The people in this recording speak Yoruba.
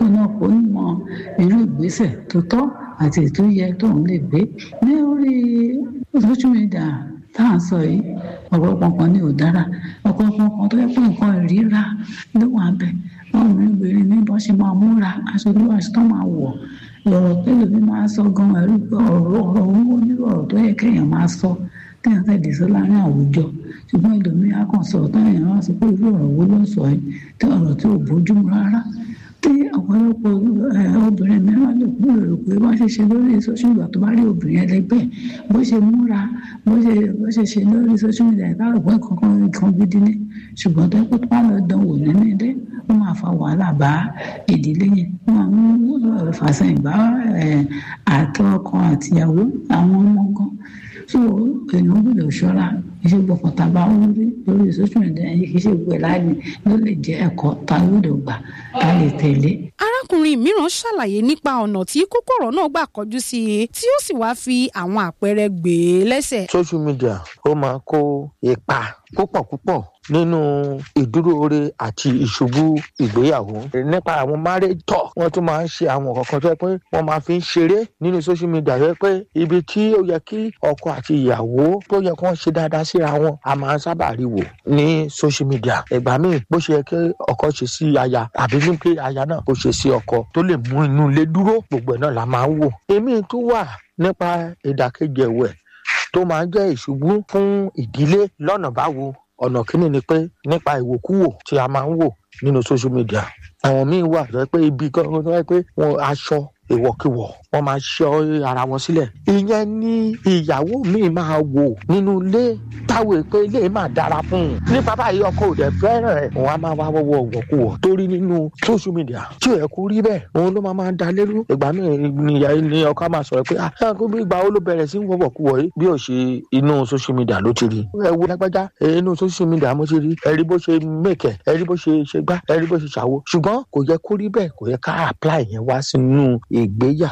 náà kó mọ irú ìgbésẹ̀ tó tọ́ àti ètò yẹ tóun lè gbé ní orí social media tá à ń sọ yìí ọ̀pọ̀lọpọ̀ kan ní ò dára ọ̀pọ̀lọpọ̀ kan tó yẹ pé nǹkan ìríra ló wà bẹ́ẹ̀ báwọn obìnrin ní bọ́n ṣe máa múra aṣọ tó aṣọ tó máa wọ̀ ọ̀rọ̀ pẹ̀lú mi máa sọ gan ẹ̀rú pé ọ̀rọ̀ ọ̀rọ̀ owó nírú ọ̀rọ̀ tó yẹ kéèyàn máa sọ kéèyàn tẹ̀lé sí láàrin àwùjọ ṣùgbọ́n ẹlòmíín á kàn sọ̀rọ̀ táwọn èèyàn á sọ pé irú ọ̀rọ̀ wo ló ń sọ yìí tí ọ̀rọ̀ tí ò bójúmu rárá tí ọ̀pọ̀lọpọ̀ obìnrin mìíràn lè kú èrò pé wọ́n ṣe ṣe lórí social media tó bá rí obìnrin ẹlẹgbẹ́ bó ṣe múra bó ṣe bó ṣe ṣe lórí social media ìbára pé kankan nǹkan gidi ní ṣùgbọ́n tó kó tó bá lọ dán wò nínú ilé ó máa fa wàhálà bá ìdílé yẹn ó máa mú fàṣẹyìn bá àtọ ọkọ àtìyàwó àwọn ọmọ gan so èèyàn gbọ́dọ̀ ṣọ́ra iṣẹ́ gbọ̀kan tá a bá ń rí lórí social media yìí kì í ṣe gbẹ láàyè ló lè jẹ́ ẹ̀kọ́ tá a gbọ́dọ̀ gbà tá a lè tẹ̀lé. arákùnrin mìíràn ṣàlàyé nípa ọ̀nà tí kòkòrò náà gbà kọjú sí i tí ó sì wáá fi àwọn àpẹẹrẹ gbé e lẹ́sẹ̀. social media ó máa kó ipa púpọ̀ púpọ̀ nínú ìdúróore àti ìṣubú ìgbéyàwó nípa àwọn marriage talk wọ́n tún máa ń ṣe àwọn kankan tó yẹ pé wọ́n máa fi ń ṣeré nínú social media tó yẹ pé ibi tí ó yẹ kí ọkọ àti ìyàwó tó yẹ kí wọ́n ṣe dáadáa síra wọn a máa ń sábà rí wò ní social media ìgbà míì bó ṣe yẹ kí ọkọ ṣe sí aya àbí ní pé aya náà kó ṣe sí ọkọ tó lè mú inú ilé dúró gbogbo ẹ̀ náà la máa ń wò èmi tún wà nípa ìdàkejì ẹ̀wẹ̀ tó máa ń jẹ́ ìṣubú fún ìdílé lọ́nà báwo ọ̀nà kínní ni pé nípa ìwòkúwò tí a máa ń wò nínú social media àwọn míín wà tó yẹ pé ibi gangan tó yẹ pé wọn aṣọ ìwọ̀kiwọ̀ wọ́n máa ṣọ́ ara wọn sílẹ̀ ìyẹn ni ìyàwó mi máa wò nínú ilé táwọn èpè ilé máa dára fún un ní bàbá yìí ọkọ òde fẹ́ràn ẹ̀ wọ́n á máa wá wọ́wọ́ ìwọ̀kuwọ̀ torí nínú social media tí ò yẹ kó rí bẹ́ẹ̀ òun ló máa máa da lérú ìgbà míì nìyá ni ọkọ máa sọ̀rọ̀ pé ah kó bí ìgbà wo ló bẹ̀rẹ̀ sí wọ́wọ́ kuwọ̀ yìí bí ò ṣe inú social media ló ti rí ẹ wo lágbájá inú social media mo ti rí ẹ rí bó ṣe mẹ́kẹ̀ ẹ rí bó ṣe ṣe gbá ẹ rí bó ṣe ṣàwo ṣùgbọ́n kò yẹ kó rí bẹ́ẹ̀ kò yẹ ká apply yẹn wá sínú ìgbéyà